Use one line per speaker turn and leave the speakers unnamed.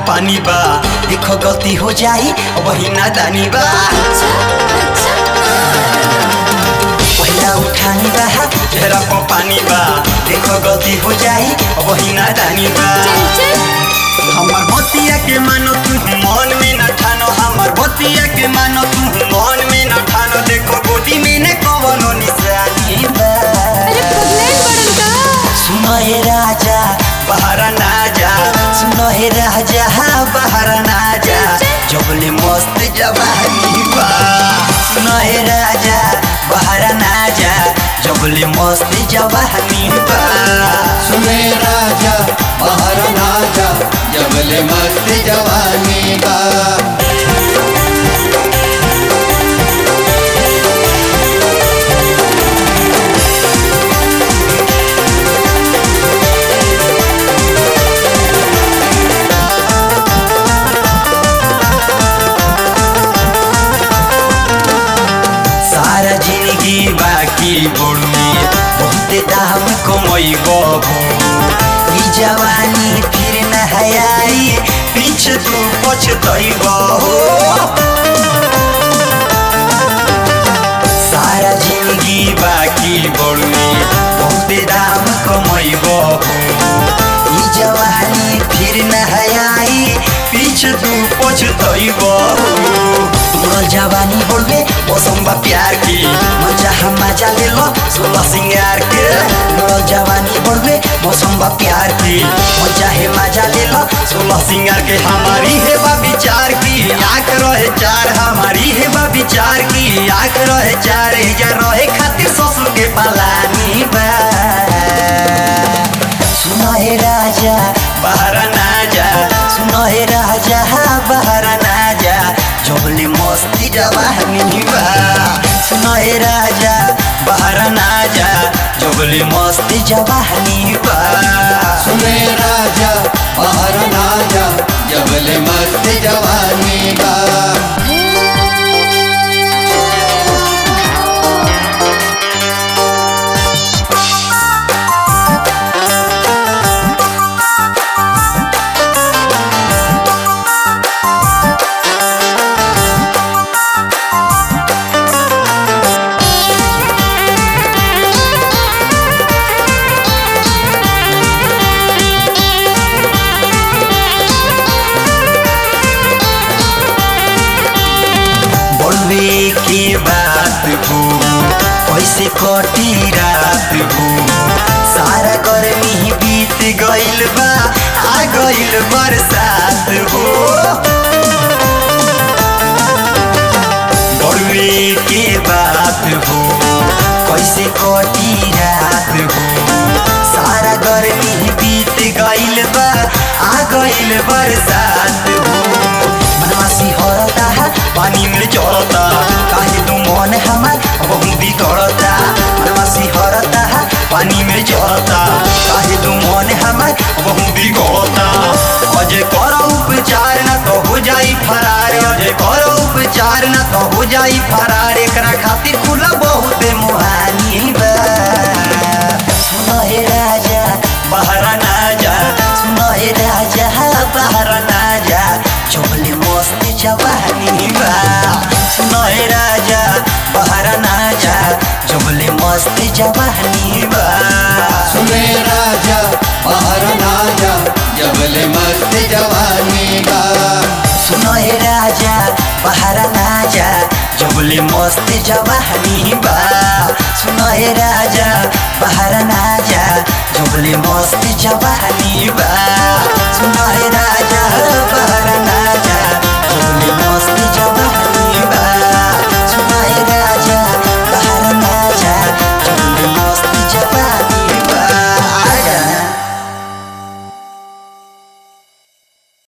पानी बा देखो गलती हो जाई वही नादानी बा पहिला उठानी बा चेहरा पर पानी बा देखो गलती हो जाई वही नादानी बा हमर बतिया के मानो तू मन में न ठानो हमर बतिया के मानो तू मन में न ठानो देखो गोदी में न कवनो निशानी बा
अरे पगलेट बड़न का
सुनो हे राजा बाहर ना जा सुनो हे राजा बाहर ना जा जबले मस्त जवानी बा सुनो हे राजा बाहर ना जा जबले मस्त जवानी बा
सुने राजा बाहर ना जा जबले मस्त जवानी बा
सारा जिंदगी बाकी बोलमी बहुत दाम कमैबो ई जवानी फिर न हयाई पीछे तू पछतैबो सारा जिंदगी बाकी बोलमी बहुत दाम कमैबो ई जवानी फिर न हयाई पीछे तू पछतैबो तोर जवानी बोलबे मौसम बा प्यार की मजा हम मजा ले लो सोलह सिंगार के तोर जवानी बोलबे मौसम बा प्यार की मजा है मजा ले लो सोलह सिंगार के हमारी है बा विचार की आंख रहे चार हमारी है बा विचार की आंख रहे चार जा रहे खातिर ससुर के पालानी बा सुनो हे राजा बाहर ना जा सुनो हे राजा बाहर ना जा जबले मस्ती जवानी बा सुनो हे राजा बाहर ना जा जबले मस्ती जवानी बा
सुने राजा बाहर ना जा जबले मस्त जवानी बा
बोलवे के बात हो कैसे कटी रात हो सारा गर्मी बीत गइल बा आ गइल बरसात हो बोलवे के बात हो कैसे कटी रात हो सारा गर्मी बीत गइल बा आ गइल बरसात हो मनवा सिहरता पानी में चढ़ता काहे तू मन हमार बहुत बिगड़ता मनवा सिहरता पानी में चढ़ता काहे तू मन हमार बहुत बिगड़ता अजय करो उपचार न तो हो जाई फरार अजय करो उपचार न तो हो जाई फरार एकरा खातिर खुला बहुत मुहानी बा सुनो हे राजा बाहर ना जा सुनो हे राजा बाहर ना जा चोले मस्त जवानी बा सुनो हे राजा बाहर ना जा चोले मस्त जवानी बा
सुने राजा बाहर ना जा जबले मस्त जवानी बा
सुनो हे राजा बाहर ना जा जबले मस्त जवानी बा सुनो हे राजा बाहर ना जा जबले मस्त जवानी बा सुनो हे राजा बाहर ना